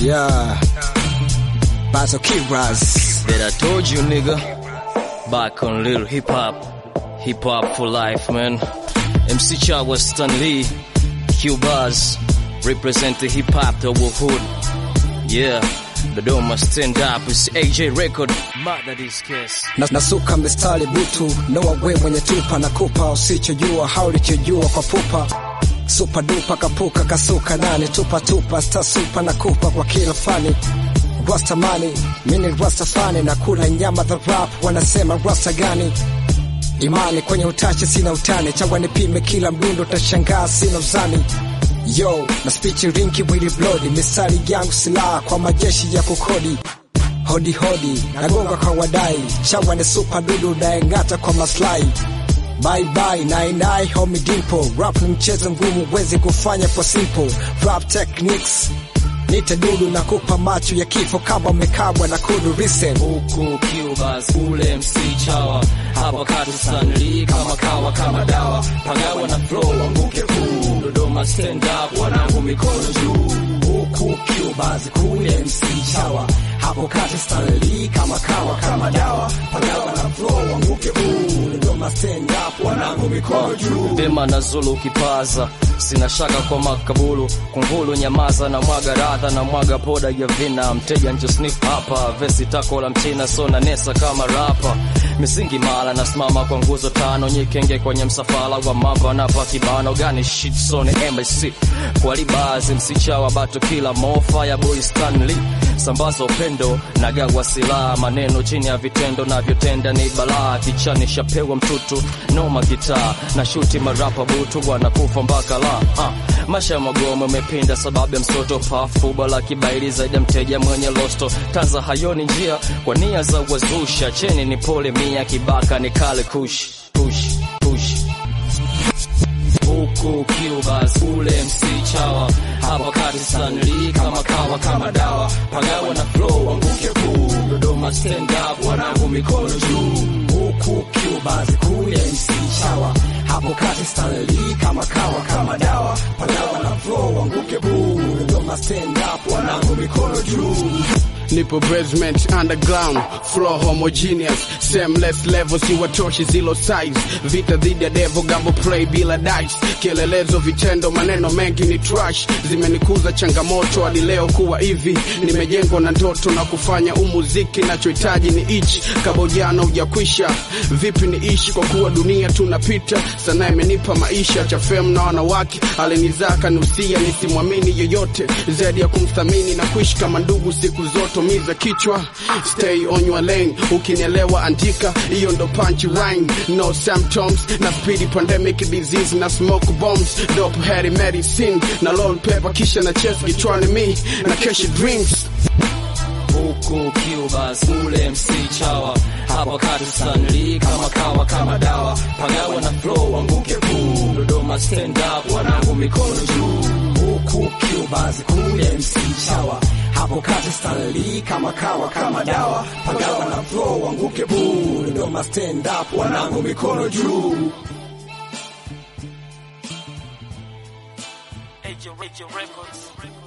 Yeah. Bazo Kiras. That I told you, nigga. Back on little hip hop. Hip hop for life, man. MC Cha was Stan Lee. Q Buzz. Represent the hip hop, the hood. Yeah. Dodoma stand up. It's AJ record. Mada this case. Na, nasuka mistari butu noa we mwenye tupa nakupa usichojua haulichojua kwa pupa supa dupa kapuka kasuka nani tupa tupa sta supa nakupa kwa kila fani rastamani mini rastafani na kula nyama the rap wanasema rasta gani imani kwenye utache sina utani chawa nipime kila mdundo tashangaa sina uzani yo na spichi rinki wili blodi misali yangu silaha kwa majeshi ya kukodi hodi hodi nagonga kwa wadai chawa ni supa dudu naeng'ata kwa maslahi bye bye nine nine homie dimpo rap ni mchezo ngumu wezi kufanya kwa simple rap techniques nite dudu na kupa macho ya kifo kama umekabwa na kudu listen huku Cubas ule MC chawa hapa kati Stanley kama kawa kama dawa pagawa na flow anguke kuu Dodoma stand up wanangu mikono juu huku Cubas kule MC chawa hapo kati Stanley kama kawa kama dawa pagawa na flow anguke kuu Dodoma stand up wanangu mikono juu Vema na Zulu kipaza sina shaka kwa makabulu kungulu nyamaza na mwaga radha na mwaga poda ya vina mteja njo sniff hapa vesi tako la mchina so na nesa kama rapa misingi mala nasimama kwa nguzo tano nyikenge kwenye msafara wa mamba na pakibano gani shit so ni embassy kwa libazi msichawa bato kila mo fireboy Stanley sambaza upendo na gawa silaha maneno chini ya vitendo navyotenda ni balaa kichani shapewa mtutu noma gitaa na shuti marapa butu wanakufa mpaka la uh. Masha magomo umepinda sababu ya msoto pafuba la kibaili zaidi ya mteja mwenye losto tanza hayoni njia kwa nia za wazusha cheni ni pole mia kibaka ni kale kush kush kush huku Cubas ule MC chawa hapa kati Stanley kama kawa kama dawa pagawa na flow anguke kuu Dodoma stand up wanangu mikono juu huku Cubas kule MC chawa hapo kati Stanley kama kawa kama dawa pagawa na flow anguke buu Dodoma stand up wanangu mikono juu nipo basement underground flow homogeneous seamless level si watoshi zilo size vita dhidi ya devo gambo play bila dice kielelezo vitendo maneno mengi ni trash zimenikuza changamoto hadi leo kuwa hivi nimejengwa na ndoto na kufanya umuziki nachohitaji ni ichi kabojano hujakwisha vipi ni ishi kwa kuwa dunia tunapita sana imenipa maisha cha fem na wanawake alinizaa kanusia nisimwamini yoyote zaidi ya kumthamini na kuishi kama ndugu siku zote tomiza kichwa stay on your lane ukinielewa andika hiyo ndo punch rhyme no symptoms na speedy pandemic disease na smoke bombs dope heady medicine na lol paper kisha na chest kichwani mi na kesha dreams huku Cubas ule MC chawa hapa kati Stanley kama kawa kama dawa pagawa na flow anguke kuu Dodoma stand up wanangu mikono juu huku Cubas kule MC chawa hapo kati Stanley kama kawa kama dawa pagawa na flow anguke buu Dodoma stand up wanangu mikono juu AJ Records